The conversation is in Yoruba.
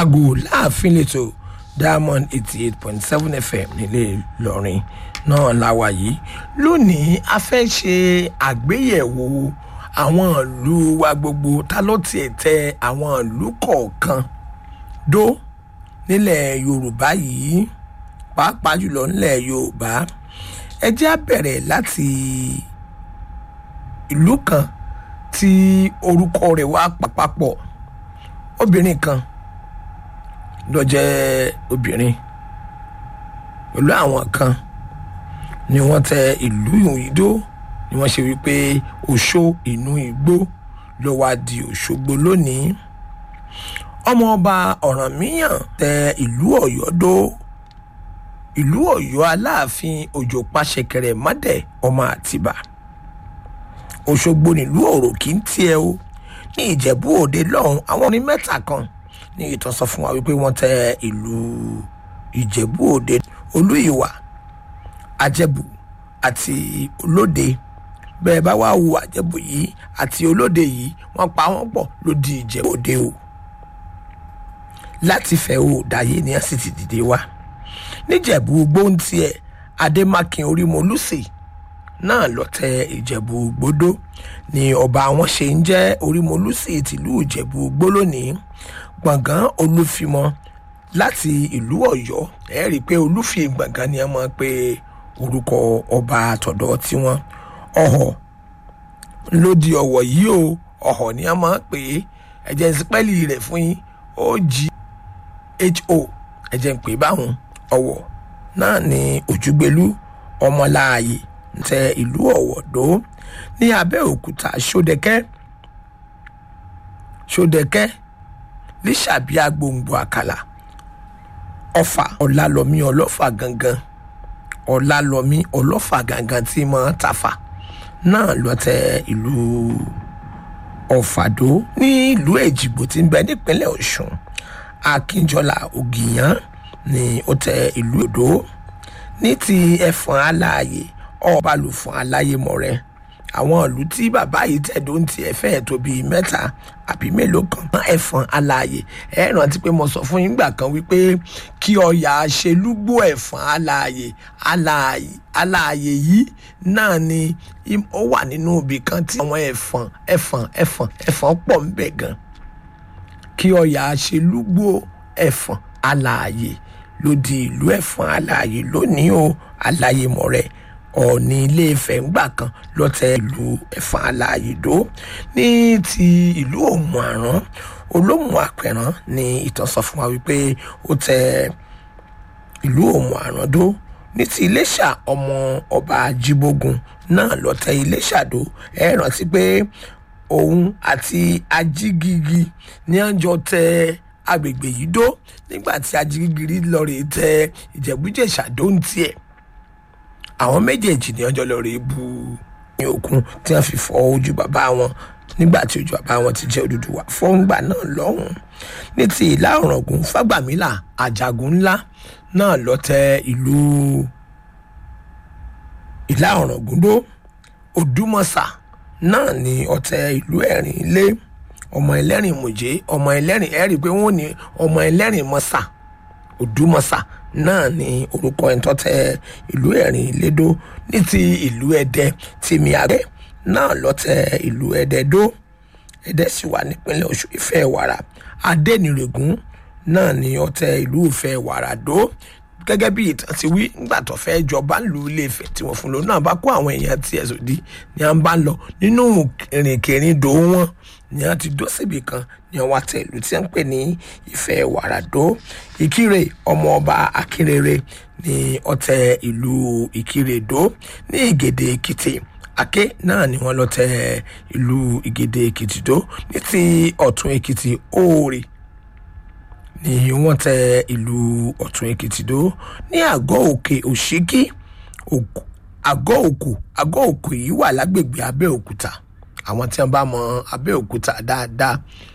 aago láàfin lẹ́tọ̀ diamond eighty eight point seven fm nílé ìlọrin náà la wà yìí lónìí a fẹ́ ṣe àgbéyẹ̀wò àwọn ìlú wa gbogbo ta ló tiẹ̀ tẹ àwọn ìlú kọ̀ọ̀kan dó nílẹ̀ yorùbá yìí pàápàá jùlọ nílẹ̀ yorùbá ẹ jẹ́ á bẹ̀rẹ̀ láti ìlú kan tí orúkọ rẹ̀ wá papapọ̀ obìnrin kan ló jẹ́ obìnrin pẹ̀lú àwọn kan ni wọ́n tẹ ìlú ìdó ni wọ́n ṣe wípé oṣó inú igbó ló wá di òṣogbo lónìí ọmọọba ọ̀rànmíyàn tẹ ìlú ọ̀yọ́ dó ìlú ọ̀yọ́ aláàfin òjò pàṣẹkẹrẹ mọ́dẹ̀ ọmọ àtìbà òṣogbo nílùú òròkì ń tiẹ̀ o ní ìjẹ̀bú òde lọ́hùn àwọn orin mẹ́ta kan ní ìtàn sọ fún wa wípé wọ́n tẹ ìlú ìjẹ̀bú òde olú ìwà àjẹbù àti olóde bẹ́ẹ̀ bá wá wo àjẹbù yìí àti olóde yìí wọ́n pa wọ́n pọ̀ ló di ìjẹ̀bú òde o láti fẹ́ o dáyé ni a sì ti dìde wá níjẹ̀bú gbóǹtì ẹ̀ adémákin orímọlúsì náà lọ tẹ ìjẹ̀bú gbódó ni ọba wọn ṣe ń jẹ́ orímọlúsì tìlú ìjẹ̀bú gbó lónìí gbọ̀ngàn olúfimọ láti ìlú ọ̀yọ́ ẹ rí i pé olúfi gbọ̀ngàn ni a máa pe orúkọ ọba àtọ̀dọ̀ tiwọn ọ̀họ̀ ló di ọ̀wọ̀ yìí o ọ̀họ̀ ni a máa pè é ẹ̀jẹ̀ ìsípẹ́lì rẹ̀ fún yín ó jí ho ẹ̀jẹ̀ ń pè báwọn ọ̀wọ̀ náà ni òjúgbélú ọmọláàyè tẹ ìlú ọ̀wọ̀dó ní abẹ́òkúta ṣódẹkẹ́ ṣódẹkẹ́ lísàbíà gbòǹgbò àkàlà ọfà ọ̀làlọ́mí ọlọ́fà gangan ọ̀làlọ́mí ọlọ́fà gangan tí mọ̀ ń tafà náà lọ tẹ ìlú ọ̀fàdó ní ìlú èjìgbò tí ń bẹ nípínlẹ̀ ọ̀ṣun akínjọlá ògìyàn ni ó tẹ ìlú odò ní ti ẹfọn aláàyè ọbalùfọn aláyémọrẹ àwọn ìlú tí bàbá yìí tẹ̀dó ń tiẹ̀ fẹ́ẹ̀ tó bíi mẹ́ta àbí mélòó kan mọ́ ẹ̀fọn aláàyè ẹ rántí pé mo sọ fún yín gbà kan wípé kí ọyà ṣelúgbó ẹ̀fọn aláàyè aláàyè aláàyè yìí náà ni ó wà nínú ibì kan tí àwọn ẹ̀fọn ẹ̀fọn ẹ̀fọn ẹ̀fọn pọ̀ ń bẹ̀ gan kí ọyà ṣelúgbó ẹ̀fọn aláàyè ló di ìlú ẹ̀fọn aláàyè lónìí o aláyémọrẹ ọ̀ọ́ni ilé ìfẹ́ ńgbà kan lọ́tẹ̀ ìlú ẹ̀fọn aláàyèdó ní ti ìlú òmù àrán olómù àpẹ̀rán ni ìtàn sọ fún wa wípé ó tẹ ìlú òmù àrán dó ní ti iléṣà ọmọ ọba ajíbógun náà lọ́tẹ̀ iléṣà dó ẹ rántí pé òun àti ajígigi ní àjọ tẹ agbègbè yìí dó nígbà tí ajígigi lọ rèé tẹ ìjẹ̀bújẹ̀ṣà dó ń tiẹ̀ àwọn méjèèjì ní ọjọ́ lọ rèé bu ní òkun tí wọ́n fi fọ ojú bàbá wọn nígbà tí ojú bàbá wọn ti jẹ́ Odùduwà fọ́ngbà náà lọ́hùn ní ti ìlà ọ̀ràngún fágbàmílà àjàgùn ńlá náà lọ tẹ ìlú ìlà ọ̀ràngún dó Òdùmọ̀ṣà náà ní ọ̀tẹ̀ ìlú ẹ̀rìn ilé ọmọ ẹlẹ́rìn mòjé ọmọ ẹlẹ́rìn ẹ̀rí pé wọ́n ní ọmọ ẹlẹ́rìn mọ́sà Òdùmọ̀ṣà náà ni orúkọ ẹ̀ ń tọ́tẹ̀ ìlú ẹ̀rìn ìlédó ní ti ìlú ẹ̀dẹ tìmí àgbẹ̀ náà lọ́tẹ̀ ìlú ẹ̀dẹ dó ẹ̀dẹ sì wà nípínlẹ̀ ọ̀ṣun ìfẹ́ wàrà adẹ́nirègún náà ni ọ̀tẹ̀ ìlú ìfẹ́ wàrà dó gẹ́gẹ́ bí ìtàn ti wí nígbà tó fẹ́ jọba ń lu ilé ìfẹ́ tí wọ́n fún lò náà bá kó àwọn èèyàn tiẹ̀ sòdí ni à ń bá lọ nínú ìrìnkèrindò wọn ni a ti dó síbi kan ní ọwọ́ àtẹ ìlú tí wọ́n ń pè ní ìfẹ́ wàràdó ìkírè ọmọ ọba akínrere ní ọ̀tẹ̀ ìlú ìkírèdó ní ìgèdè èkìtì àké náà ni wọ́n lọ tẹ ìlú ìgèdè èkìtì dó ní ti ọ̀tún èkìtì òòrè ni wọ́n tẹ ìlú ọ̀tún èkìtì dó ní àgọ́ òkè òṣìkí àgọ́ òkú àgọ́ òkú yìí wà lágbègbè abẹ́òkúta àwọn tí wọn bá mọ abẹ́òkúta dáadáa